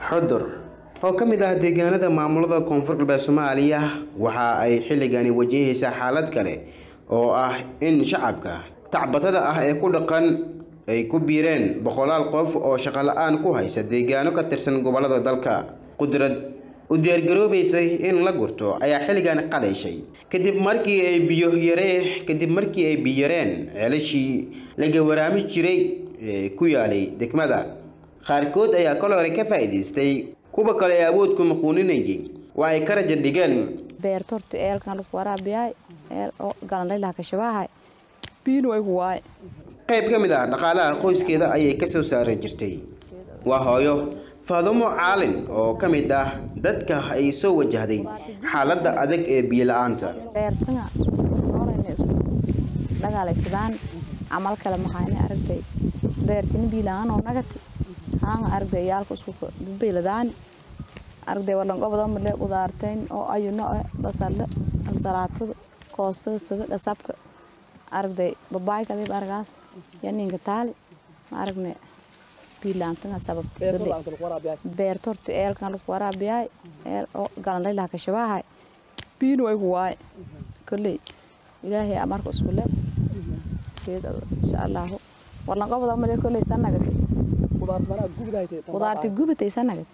xudur oo ka mid ah deegaanada maamulada koonfur galbeed soomaaliya waxa ay xilligani wajahaysaa xaalad kale oo ah in shacabka tacbatada ah ee ku dhaqan ay ku biireen boqolaal qof oo shaqo la-aan ku haysa deegaano ka tirsan gobolada dalka qudrad u diyaargaroobaysay in la gurto ayaa xilligan qalayshay kadib markii ay biyo yare kadib markii ay biyareen ceelashii laga waraami jiray ee ku yaalay degmada qaarkood ayaa kol hore ka faa'iidaystay kuwa kale ee awoodku maquuninayay waa ay ka raja dhigeen beerta horta eelkan lagu waraabiyaay eel oo galanlaylaha kashabaahay biina way ku waay qayb ka mid ah dhaqaalaha qoyskeeda ayay ka soo saaran jirtay waa hooyo faadumo caalin oo ka mid ah dadka ay soo wajahday xaaladda adag ee biyo la-aanta beertana noolayna isku dhagaalaysadaan camal kale mahayna aragtay beertina biilaan oo nagati haanga aragtay yaalka isku beeladaani aragtay wadan gobada male qudaartayn oo ayuno basale ansalaatada koosada sida dhasabka aragtay babaay kadib aragaas yaninka taali ma aragne biilaantana sababta beerta horta eelkan lagu waraabiyaay eel oo galanlaylaha kashabaahay biina way ku waay kolley ilaahay amarka isku le sheeda insha allahu walan qobada male kolley sanagati qudaarta gubatay sanagati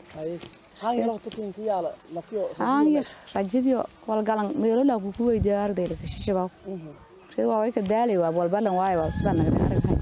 haanyar rajadiyo walgalan meelola kuku weydiya ardayla kashashabaa reed waa way ka daalay waa walbalan waayo waa sibaa nagadi araghay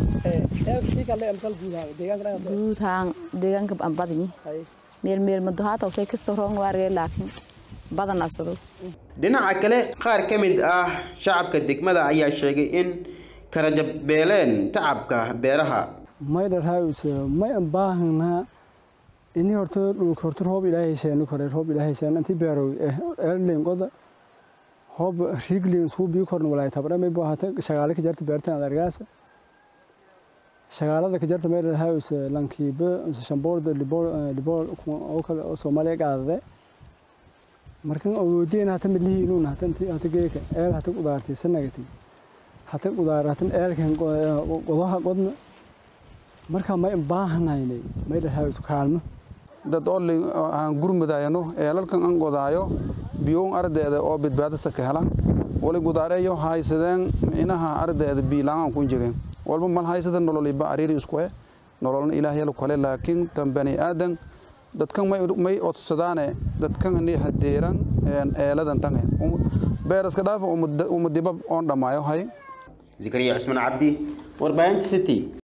guud haan deegaanka aan badinyi meel meel mado haata usay kastoo roon waargay laakiin badan asado dhinaca kale qaar ka mid ah shacabka degmada ayaa sheegay in karajabeeleen tacabka beeraha maydharhaawise may an baahanaa ini horta dhulka horta roob ilaahay sheeni kore roob ilaahay sheen inti beerow erlin qoda hoob riglin suu bii korna walaay tabra may baahata shagaale ka jarta beertan adargaasa shagaalada ka jarta maydharhaawise lankiiba shamboorda liboor liboor oo kale oo soomaaliya qaadade markan awoodeen hata midlihiinuun hata inti hata geeka eel hata qudaartay sanagati hata qudaar hatan eelkan qodaha qodna marka may baahanaynay maydharhaawise kaalmo dad olli aan gurmudayano eelalkan an godaayo biyuun ardeeda oo badbaadasa ka helan wali gudaareeyo haysadeen inaha ardeeda biilaan ku jireen walba mal haysada nololiba ariiri isku eh nololna ilaahyalu kale laakiin tan bani aadan dadkan may odsadaane dadkan ni hadeeran eeladan tange beeraska dhaafa umadiba oon dhammaayo hay zakariya cusmaan cabdi warbaahinta city